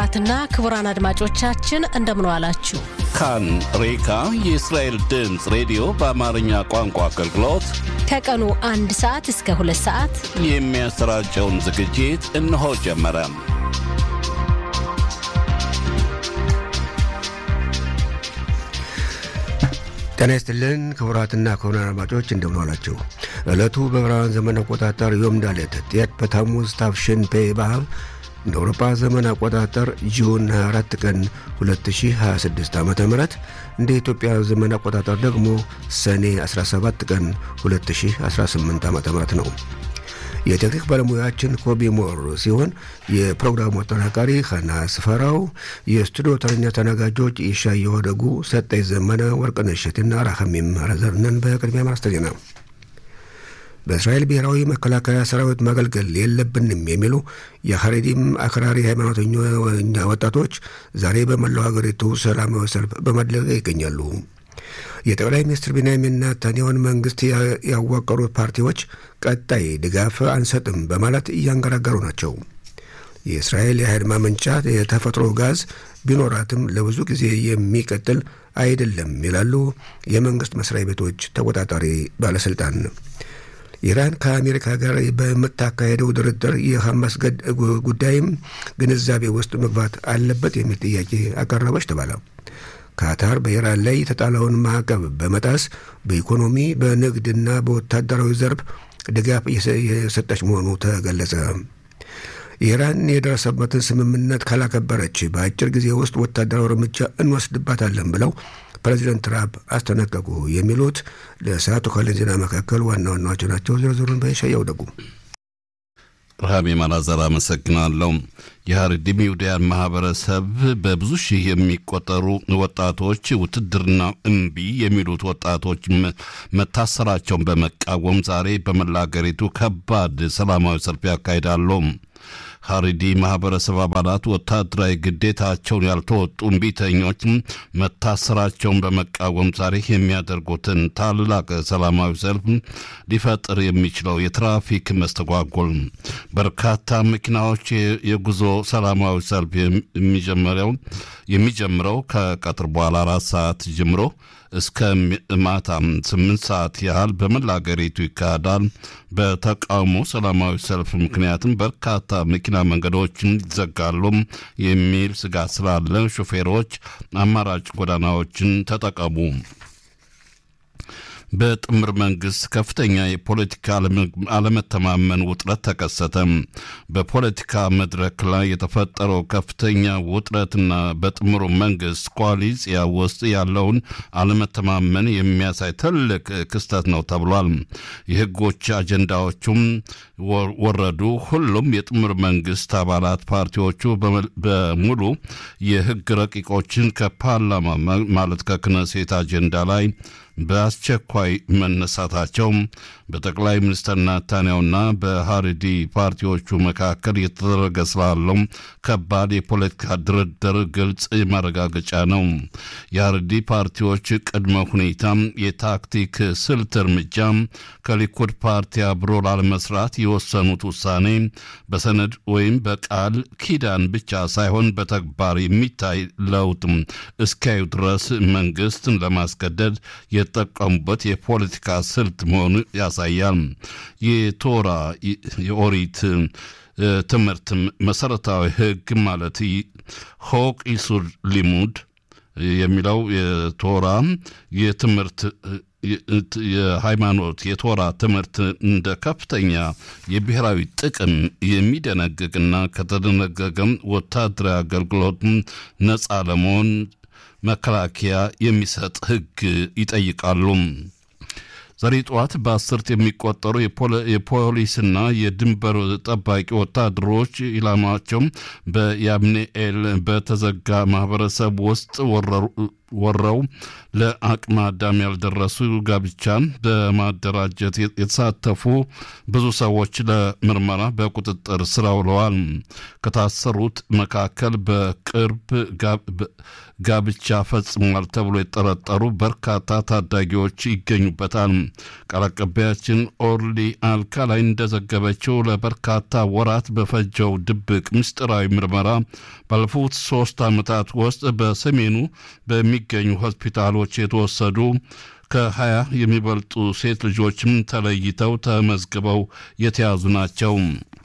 ክቡራትና ክቡራን አድማጮቻችን እንደምን ዋላችሁ። ካን ሬካ የእስራኤል ድምፅ ሬዲዮ በአማርኛ ቋንቋ አገልግሎት ከቀኑ አንድ ሰዓት እስከ ሁለት ሰዓት የሚያሰራጨውን ዝግጅት እነሆ ጀመረ። ጤና ይስጥልን ክቡራትና ክቡራን አድማጮች እንደምን ዋላችሁ። ዕለቱ በዕብራውያን ዘመን አቆጣጠር ዮም ዳሌት ጤት በታሙዝ ታፍሽን ፔ ባብ እንደ አውሮፓ ዘመን አቆጣጠር ጁን 24 ቀን 2026 ዓ ም እንደ ኢትዮጵያ ዘመን አቆጣጠር ደግሞ ሰኔ 17 ቀን 2018 ዓ ም ነው። የቴክኒክ ባለሙያችን ኮቢ ሞር ሲሆን የፕሮግራሙ አጠናቃሪ ኸና ስፈራው፣ የስቱዲዮ ተረኛ ተናጋጆች ይሻየሁ ደጉ፣ ሰጠኝ ዘመነ፣ ወርቅነሽ እሸቴና ራኸሚም ረዘርነን። በቅድሚያ ማርስተ ዜና በእስራኤል ብሔራዊ መከላከያ ሰራዊት ማገልገል የለብንም የሚሉ የሐሬዲም አክራሪ ሃይማኖተኛ ወጣቶች ዛሬ በመላው ሀገሪቱ ሰላማዊ ሰልፍ በማድረግ ይገኛሉ። የጠቅላይ ሚኒስትር ቤንያሚን ኔታንያሁን መንግስት ያዋቀሩት ፓርቲዎች ቀጣይ ድጋፍ አንሰጥም በማለት እያንገራገሩ ናቸው። የእስራኤል የኃይል ማመንጫ የተፈጥሮ ጋዝ ቢኖራትም ለብዙ ጊዜ የሚቀጥል አይደለም ይላሉ የመንግስት መስሪያ ቤቶች ተቆጣጣሪ ባለስልጣን። ኢራን ከአሜሪካ ጋር በምታካሄደው ድርድር የሐማስ ጉዳይም ግንዛቤ ውስጥ መግባት አለበት የሚል ጥያቄ አቀረበች ተባለ። ካታር በኢራን ላይ የተጣለውን ማዕቀብ በመጣስ በኢኮኖሚ በንግድና በወታደራዊ ዘርፍ ድጋፍ የሰጠች መሆኑ ተገለጸ። ኢራን የደረሰበትን ስምምነት ካላከበረች በአጭር ጊዜ ውስጥ ወታደራዊ እርምጃ እንወስድባታለን ብለው ፕሬዚደንት ትራምፕ አስጠነቀቁ። የሚሉት ለሰዓቱ ካለን ዜና መካከል ዋና ዋናዎቹ ናቸው። ዝርዝሩን በሻያው ደጉ ብርሃም የማላዘር አመሰግናለሁ። የሀረሪም ይሁዳያን ማህበረሰብ በብዙ ሺህ የሚቆጠሩ ወጣቶች ውትድርና እምቢ የሚሉት ወጣቶች መታሰራቸውን በመቃወም ዛሬ በመላ አገሪቱ ከባድ ሰላማዊ ሰልፍ ያካሂዳሉ። ሀሪዲ ማህበረሰብ አባላት ወታደራዊ ግዴታቸውን ያልተወጡ እምቢተኞች መታሰራቸውን በመቃወም ዛሬ የሚያደርጉትን ታላቅ ሰላማዊ ሰልፍ ሊፈጥር የሚችለው የትራፊክ መስተጓጎል፣ በርካታ መኪናዎች የጉዞ ሰላማዊ ሰልፍ የሚጀምረው የሚጀምረው ከቀትር በኋላ አራት ሰዓት ጀምሮ እስከ ማታ ስምንት ሰዓት ያህል በመላ አገሪቱ ይካሄዳል። በተቃውሞ ሰላማዊ ሰልፍ ምክንያትም በርካታ መኪና መንገዶችን ይዘጋሉ የሚል ስጋት ስላለ ሾፌሮች አማራጭ ጎዳናዎችን ተጠቀሙ። በጥምር መንግስት ከፍተኛ የፖለቲካ አለመተማመን ውጥረት ተከሰተ። በፖለቲካ መድረክ ላይ የተፈጠረው ከፍተኛ ውጥረትና በጥምሩ መንግስት ኮአሊሲያ ውስጥ ያለውን አለመተማመን የሚያሳይ ትልቅ ክስተት ነው ተብሏል። የህጎች አጀንዳዎቹም ወረዱ። ሁሉም የጥምር መንግስት አባላት ፓርቲዎቹ በሙሉ የህግ ረቂቆችን ከፓርላማ ማለት ከክነሴት አጀንዳ ላይ በአስቸኳይ መነሳታቸው በጠቅላይ ሚኒስትር ናታንያሁና በሀሪዲ ፓርቲዎቹ መካከል የተደረገ ስላለው ከባድ የፖለቲካ ድርድር ግልጽ ማረጋገጫ ነው። የሀሪዲ ፓርቲዎች ቅድመ ሁኔታ የታክቲክ ስልት እርምጃ ከሊኩድ ፓርቲ አብሮ ላለመስራት የወሰኑት ውሳኔ በሰነድ ወይም በቃል ኪዳን ብቻ ሳይሆን በተግባር የሚታይ ለውጥ እስኪያዩ ድረስ መንግስትን ለማስገደድ የተጠቀሙበት የፖለቲካ ስልት መሆኑ ያሳያል። የቶራ የኦሪት ትምህርት መሰረታዊ ህግ ማለት ሆቅ ኢሱር ሊሙድ የሚለው የቶራ የትምህርት የሃይማኖት የቶራ ትምህርት እንደ ከፍተኛ የብሔራዊ ጥቅም የሚደነግግና ከተደነገገም ወታደራዊ አገልግሎት ነፃ ለመሆን መከላከያ የሚሰጥ ህግ ይጠይቃሉ። ዛሬ ጠዋት በአስርት የሚቆጠሩ የፖሊስና የድንበር ጠባቂ ወታደሮች ኢላማቸው በያብኔኤል በተዘጋ ማህበረሰብ ውስጥ ወረው ለአቅመ አዳም ያልደረሱ ጋብቻን በማደራጀት የተሳተፉ ብዙ ሰዎች ለምርመራ በቁጥጥር ስር ውለዋል። ከታሰሩት መካከል በቅርብ ጋብቻ ፈጽሟል ተብሎ የተጠረጠሩ በርካታ ታዳጊዎች ይገኙበታል። ቃል አቀባያችን ኦርሊ አልካላይ እንደዘገበችው ለበርካታ ወራት በፈጀው ድብቅ ምስጢራዊ ምርመራ ባለፉት ሶስት ዓመታት ውስጥ በሰሜኑ በሚገኙ ሆስፒታሎች የተወሰዱ ከሀያ የሚበልጡ ሴት ልጆችም ተለይተው ተመዝግበው የተያዙ ናቸው።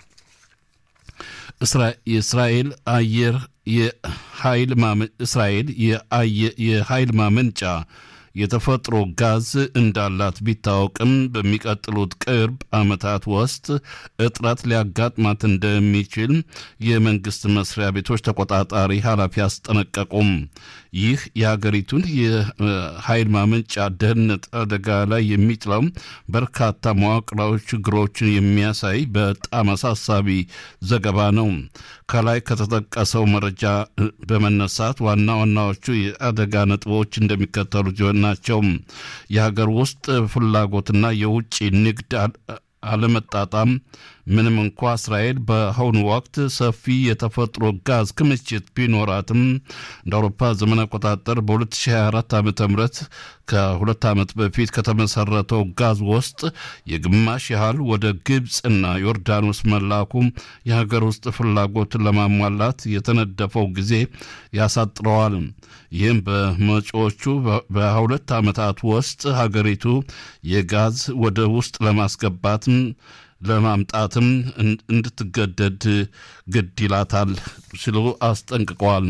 የእስራኤል አየር የኃይል እስራኤል የኃይል ማመንጫ የተፈጥሮ ጋዝ እንዳላት ቢታወቅም በሚቀጥሉት ቅርብ ዓመታት ውስጥ እጥረት ሊያጋጥማት እንደሚችል የመንግስት መስሪያ ቤቶች ተቆጣጣሪ ኃላፊ አስጠነቀቁም። ይህ የሀገሪቱን የኃይል ማመንጫ ደህንነት አደጋ ላይ የሚጥለው በርካታ መዋቅራዊ ችግሮችን የሚያሳይ በጣም አሳሳቢ ዘገባ ነው። ከላይ ከተጠቀሰው መረጃ በመነሳት ዋና ዋናዎቹ የአደጋ ነጥቦች እንደሚከተሉት ናቸው። የሀገር ውስጥ ፍላጎትና የውጭ ንግድ አለመጣጣም ምንም እንኳ እስራኤል በአሁኑ ወቅት ሰፊ የተፈጥሮ ጋዝ ክምችት ቢኖራትም እንደ አውሮፓ ዘመን አቆጣጠር በ2024 ዓ ም ከሁለት ዓመት በፊት ከተመሰረተው ጋዝ ውስጥ የግማሽ ያህል ወደ ግብፅና ዮርዳኖስ መላኩ የሀገር ውስጥ ፍላጎትን ለማሟላት የተነደፈው ጊዜ ያሳጥረዋል። ይህም በመጪዎቹ በሁለት ዓመታት ውስጥ ሀገሪቱ የጋዝ ወደ ውስጥ ለማስገባት ለማምጣትም እንድትገደድ ግድ ይላታል ሲሉ አስጠንቅቀዋል።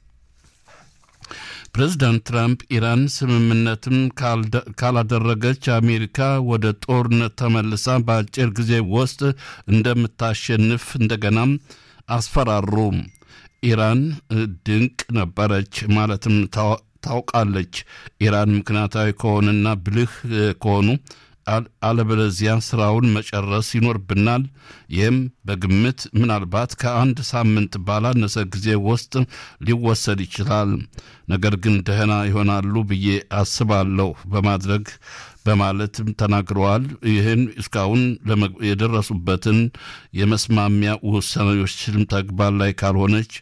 ፕሬዚዳንት ትራምፕ ኢራን ስምምነትም ካላደረገች አሜሪካ ወደ ጦርነት ተመልሳ በአጭር ጊዜ ውስጥ እንደምታሸንፍ እንደገናም አስፈራሩ። ኢራን ድንቅ ነበረች ማለትም ታውቃለች። ኢራን ምክንያታዊ ከሆነና ብልህ ከሆኑ አለበለዚያ ስራውን መጨረስ ይኖርብናል። ይህም በግምት ምናልባት ከአንድ ሳምንት ባላነሰ ጊዜ ውስጥ ሊወሰድ ይችላል። ነገር ግን ደህና ይሆናሉ ብዬ አስባለሁ በማድረግ በማለትም ተናግረዋል። ይህን እስካሁን የደረሱበትን የመስማሚያ ውሳኔዎችም ተግባር ላይ ካልሆነች